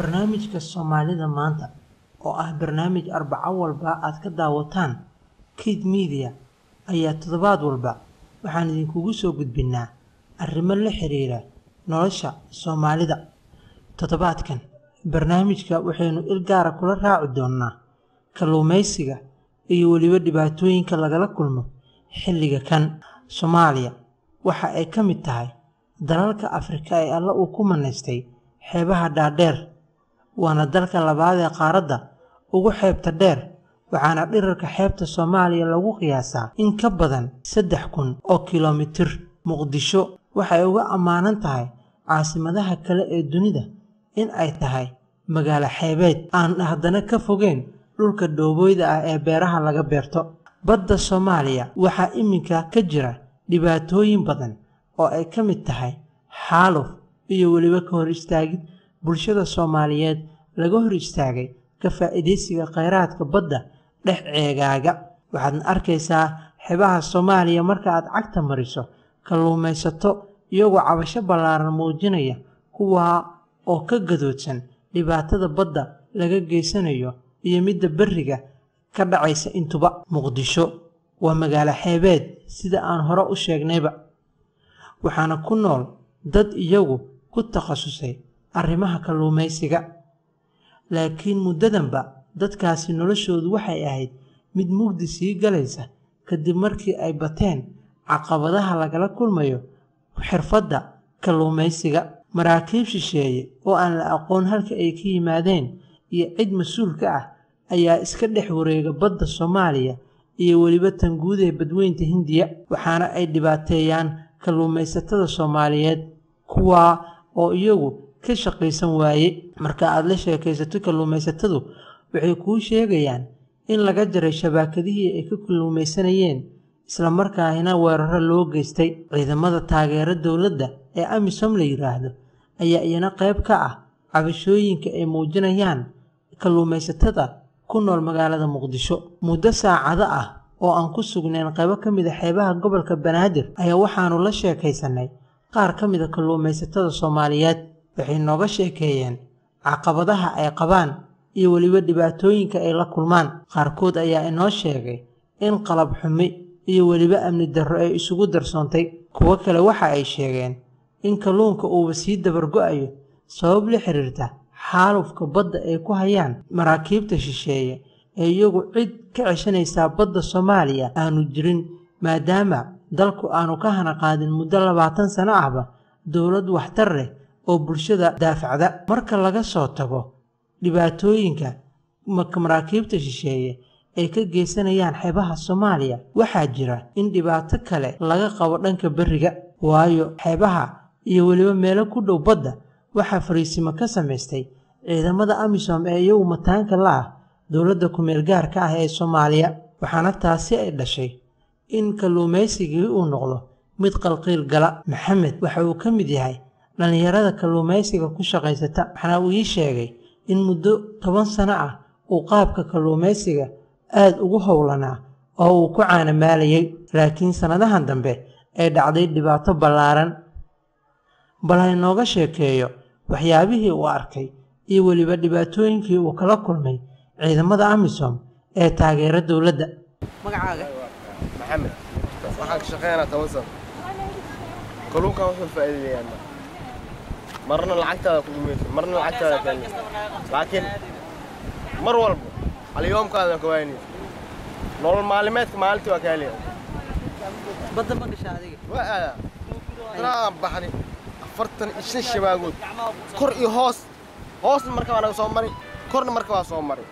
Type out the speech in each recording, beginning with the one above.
barnaamijka soomaalida maanta oo ah barnaamij arbaco walba aad ka daawataan kid media ayaa toddobaad walba waxaan idinkugu soo gudbinaa arrimo la xiriira nolosha soomaalida toddobaadkan barnaamijka waxaynu il gaara kula raaci doonnaa kalluumaysiga iyo weliba dhibaatooyinka lagala kulmo xilliga kan soomaaliya waxa ay ka mid tahay dalalka afrika ee alla uu ku manaystay xeebaha dhaadheer waana dalka labaad ee qaaradda ugu xeebta dheer waxaana dhirarka xeebta soomaaliya lagu qiyaasaa in ka badan saddex kun oo kilomitir muqdisho waxay uga ammaanan tahay caasimadaha kale ee dunida in ay tahay magaalo xeebeed aan haddana ka fogeyn dhulka dhoobooyda ah ee beeraha laga beerto badda soomaaliya waxaa iminka ka jira dhibaatooyin badan oo ay ka mid tahay xaaluf iyo weliba ka hor istaagid bulshada soomaaliyeed laga hor istaagay ka faa'iidaysiga khayraadka badda dhex ceegaaga waxaadna arkaysaa xebaha soomaaliya marka aad cagta mariso kalluumaysato iyagoo cabasho ballaaran muujinaya kuwaa oo ka gadoodsan dhibaatada badda laga geysanayo iyo midda berriga ka dhacaysa intuba muqdisho waa magaalo xeebeed sida aan hore u sheegnayba waxaana ku nool dad iyagu ku takhasusay arrimaha kalluumaysiga laakiin muddadanba dadkaasi noloshoodu waxay ahayd mid mugdi sii galaysa kadib markii ay bateen caqabadaha lagala kulmayo xirfadda kalluumaysiga maraakiib shisheeye oo aan la aqoon halka ay ka yimaadeen iyo cid mas-uul ka ah ayaa iska dhex wareega badda soomaaliya iyo weliba tanguud ee badweynta hindiya waxaana ay dhibaateeyaan kalluumaysatada soomaaliyeed kuwaa oo iyagu ka shaqaysan waaye marka aad la sheekaysato kalluumaysatadu waxay kuu sheegayaan in laga jaray shabaakadihii ay ka kalluumaysanayeen islamarkaahina weeraro loo geystay ciidamada taageero dowladda ee amisom la yidhaahdo ayaa iyana qayb ka ah cabashooyinka ay muujinayaan kalluumaysatada ku nool magaalada muqdisho muddo saacado ah oo aan ku sugnayn qaybo ka mid a xeebaha gobolka banaadir ayaa waxaanu la sheekaysanay qaar ka mid a kalluumaysatada soomaaliyeed waxay nooga sheekeeyeen caqabadaha ay qabaan iyo weliba dhibaatooyinka ay la kulmaan qaarkood ayaa inoo sheegay in qalab xumi iyo weliba amni darro ay isugu darsoontay kuwo kale waxa ay sheegeen in kalluunka uuba sii dabargo-ayo sabab la xiriirta xaalufka badda ay ku hayaan maraakiibta shisheeye ee iyagu cid ka ceshanaysaa badda soomaaliya aanu jirin maadaama dalku aanu ka hana qaadin muddo labaatan sano ahba dowlad waxtar leh oo bulshada daafacda marka laga soo tago dhibaatooyinka maraakiibta shisheeye ay ka geysanayaan xeebaha soomaaliya waxaa jira in dhibaato kale laga qabo dhanka berriga waayo xeebaha iyo weliba meelo ku dhow badda waxaa fariisimo ka samaystay ciidamada amisom ee iyagu mataanka la ah dowladda ku-meel gaarka ah ee soomaaliya waxaana taasi ay dhashay in kalluumaysigii uu noqdo mid qalqiil gala maxamed waxa uu ka mid yahay dhallinyarada kalluumaysiga ku shaqaysata waxaana uu ii sheegay in muddo toban sano ah uu qaabka kalluumaysiga aad ugu howlanaa oo uu ku caanamaalayay laakiin sannadahan dambe ay dhacday dhibaato ballaaran bal haynooga sheekeeyo waxyaabihii uu arkay iyo weliba dhibaatooyinkii uu kala kulmay ciidamada amisom ee taageera dowladda magacaaga maxamed waxaan ka shaqeynaa toban sano kalluunkan wuxuu faa'iideeyaan marna lacagtaada ku dhumayso marna lacagtaada keenayso laakiin mar walba alyoomkaada ka waynayso nolol maalimeedka maalintii waa ka helaya badda ma gasha adiga waa aadaa tanaa aan baxnay afartan iyo shan shabaagood kor iyo hoos hoosna marka waa naga soo mari korna marka waa soo mari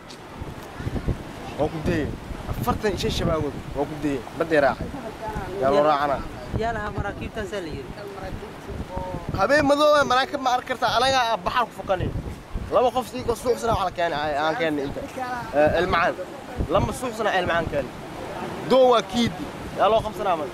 waa ku dayey afartan iyo shan shabaagood waa ku dayey baddii raacay yaa loo raacanaa yaa lahaa maraakiibtaasaa la yidhi habeen madooba maraakib ma arki kartaa anagaa ah baxar ku fokanay laba qof sii suuxsana waxaa la keenay aan keenay inta ilmacaan lama suuxsana ilmacaan keenay doo waa kiidi yaa loo qabsanaa man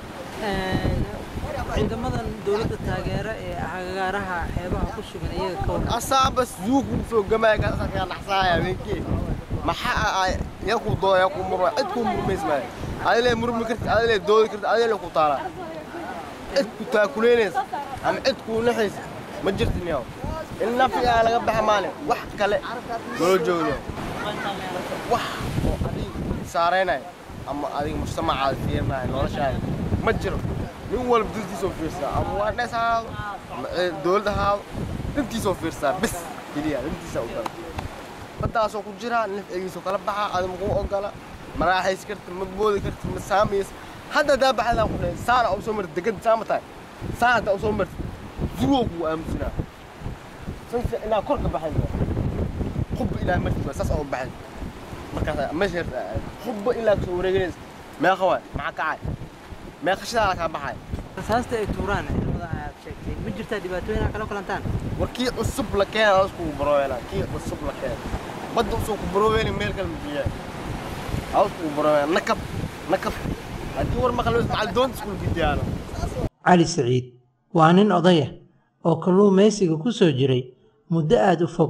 ciidamadan dowladda taageera ee agagaaraha xeebaha ku sugan iyaga ka waran asaaba suuq u soo gamaya kaasa kaa naxsaaya habeenkii maxaa ay yaa ku dooda yaa ku murma cid ku murmays maayo adilee murmi karti adilee doodi karti adilee ku taalaa cid ku taakuleynaysa ama cid kuu naxaysa ma jirtin yaw in nafigaa laga baxa maane wax kale loo joogno wax oo adiga saaraynayo ama adiga mujtamacaada fiirinayo noloshaada ma jiro nin walba dantiisoo fiirsaa ama waa dhees ha ahaado ama dowlad ha ahaado dantiisoo fiirsaa bis keliya dantiisaa u gala baddaasoo ku jiraa nafcigiisoo kala baxaa adi makuu ogola ma raaxaysi karti ma boodi karti ma saamaysa hadda daa baxdaa ku dhahay saana u soo marti degada saama tahay saan haddaa u soo marti zuwoo kugu aamusinaa sanse inaa kor ka baxaysa qubba ilaa marti waa saas oo baxay markaas meesha yarta qubba ilaa kasoo wareeganaysa meeqa waay maxaa kacay meeqa shidaala kaa baxay rasaasta ay tuuraan ciidamada aad sheegtay ma jirtaa dhibaatooyin aad kala kulantaan war kii cusub la keena hoos kugu barooweela kii cusub la keena badda usoo ku barooweeli meel kale majiyaa hoos kugu barooweela nakab nakab haddii war maqlo macal doonta iskula gidiyaano cali saciid waa nin odaya oo kalluumaysiga ku soo jiray muddo aada u fog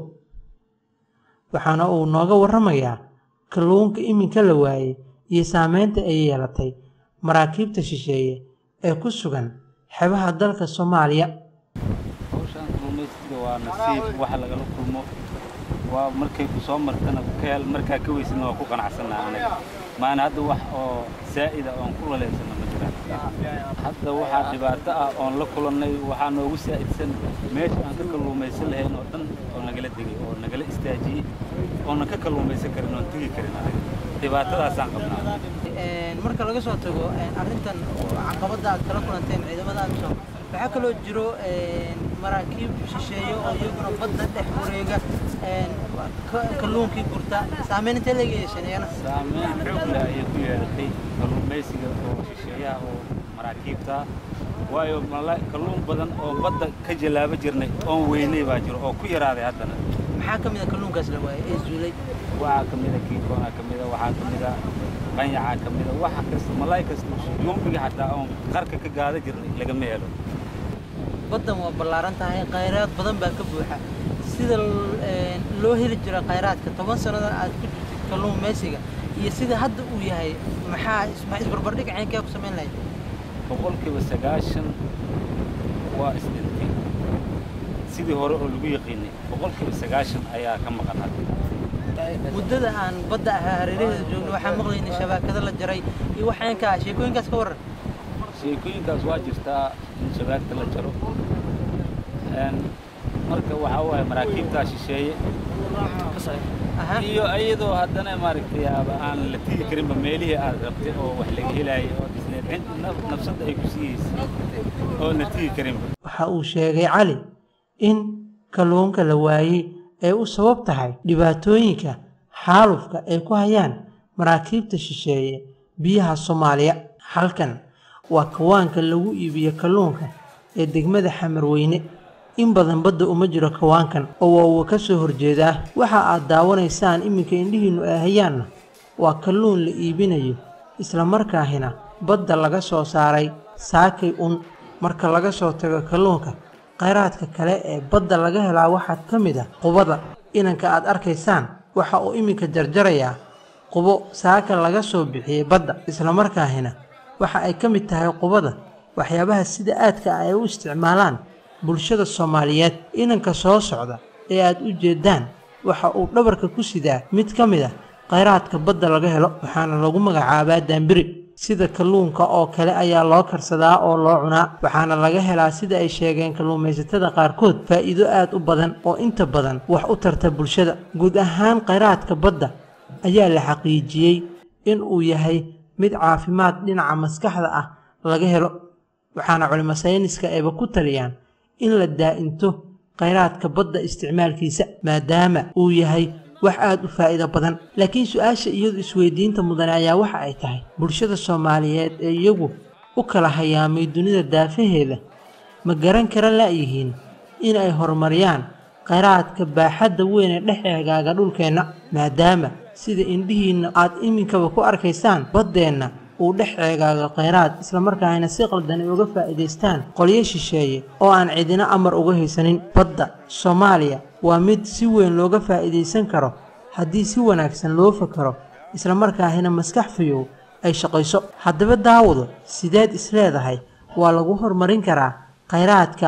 waxaana uu nooga warramayaa kalluunka iminka la waayey iyo saameynta ay yeelatay maraakiibta shisheeye ee ku sugan xebaha dalka soomaaliya hawshaan kalluumaysiga waa nasiib waxa lagala kulmo waa markay ku soo martana keel markaa ka weysana waa ku qanacsanaa anaga maana hadda wax oo zaa'ida oon ku laleysana ma jiraan hadda waxaa dhibaato ah oon la kulannay waxaa noogu saa'idsan meesha aan ka kalluumaysan lahayn oo dhan oo nagala degay oo nagala istaajiyey oonan ka kalluumaysan karin oon tegi karin anaga dhibaatadaasaan qabnaa marka laga soo tago arrintan caqabadda aad kala kulanteen ciidamada amisom waxaa kaloo jiro maraakiib shisheeye oo iyaguna badda dhex wareega kalluunkii gurta saameyn intee laga yeesheen iyana saameyn xoog leh ayay ku yeelatay kalluumaysiga oo shisheeyaha oo maraakiibta waayo mala kalluun badan oo badda ka jallaabo jirnay oon weynay baa jiro oo ku yaraaday haddana maxaa ka mid a kalluunkaas la waayey ee zuulay waxaa ka mida kiikoona ka mida waxaa ka mida qanyacaa ka mida waxa kasta malaay kasta yumbiga xataa oon qarka ka gaada jirnay lagama helo baddan waa ballaaran tahay khayraad badan baa ka buuxa sida loo heli jira khayraadka toban sannada aad ku jirtid kalluumaysiga iyo sida hadda uu yahay maxaa isbarbardhig caynkee ku samayn lahayd boqolkiiba sagaashan waa isdhintay sidii hore oo lagu yaqiinay boqolkiiba sagaashan ayaa ka maqan hadda muddada aan badda hareeraheeda joogno waxaan maqlaynay shabaakado la jaray iyo wax caynkaa sheekooyinkaas ka warran sheekooyinkaas waa jirtaa in shabaagta la jaro marka waxaa waaye maraakiibtaa shisheeye iyo iyadoo haddana maaragtay aaba aan la tigi karinba meelihii aad rabtay oo wax laga helaayay oo dhisneed cid nafsadda ay ku siiyeysay oo la tigi karinba waxa uu sheegay cali in kalluunka la waayey ay u sabab tahay dhibaatooyinka xaalufka ay ku hayaan maraakiibta shisheeye biyaha soomaaliya halkan waa kawaanka lagu iibiyo kalluunka ee degmada xamarweyne in badan badda uma jiro kawaankan oo waa uu ka soo horjeedaa waxa aad daawanaysaan iminka indhihiinnu ay hayaanna waa kalluun la iibinayo islamarkaahina badda laga soo saaray saakay un marka laga soo tago kalluunka khayraadka kale ee badda laga helaa waxaa ka mid ah qubada inanka aad arkaysaan waxa uu iminka jarjarayaa qubo saaka laga soo bixiyey badda islamarkaahina waxa ay ka mid tahay qubada waxyaabaha sida aadka ah ay u isticmaalaan bulshada soomaaliyeed inanka soo socda ee aad u jeeddaan waxa uu dhabarka ku sidaa mid ka mid ah khayraadka badda laga helo waxaana lagu magacaabaa daambiri sida kalluunka oo kale ayaa loo karsadaa oo loo cunaa waxaana laga helaa sida ay sheegeen kalluumaysatada qaarkood faa'iido aad u badan oo inta badan wax u tarta bulshada guud ahaan khayraadka badda ayaa la xaqiijiyey in uu yahay mid caafimaad dhinaca maskaxda ah laga helo waxaana culimo sayniska ayba ku taliyaan in la daa'into khayraadka badda isticmaalkiisa maadaama uu yahay wax aad u faa'iido badan laakiin su-aasha iyadu isweydiinta mudane ayaa waxa ay tahay bulshada soomaaliyeed ee iyagu u kala hayaamay dunida daafaheeda ma garan kara la'yihiin in ay horumariyaan khayraadka baaxadda weyn ee dhex eegaaga dhulkeenna maadaama sida indhihiinna aad iminkaba ku arkaysaan baddeenna uu dhex eegaaga khayraad islamarkaana si qaldan ay uga faa'iidaystaan qolyo shisheeye oo aan cidina amar uga haysanin badda soomaaliya waa mid si weyn looga faa'iidaysan karo haddii si wanaagsan loo fakaro islamarkaahina maskax fayow ay shaqayso haddaba daawado sideed isleedahay waa lagu horumarin karaa khayraadka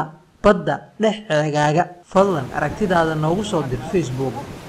badda dhex ceegaaga fadlan aragtidaada noogu soo dir facebook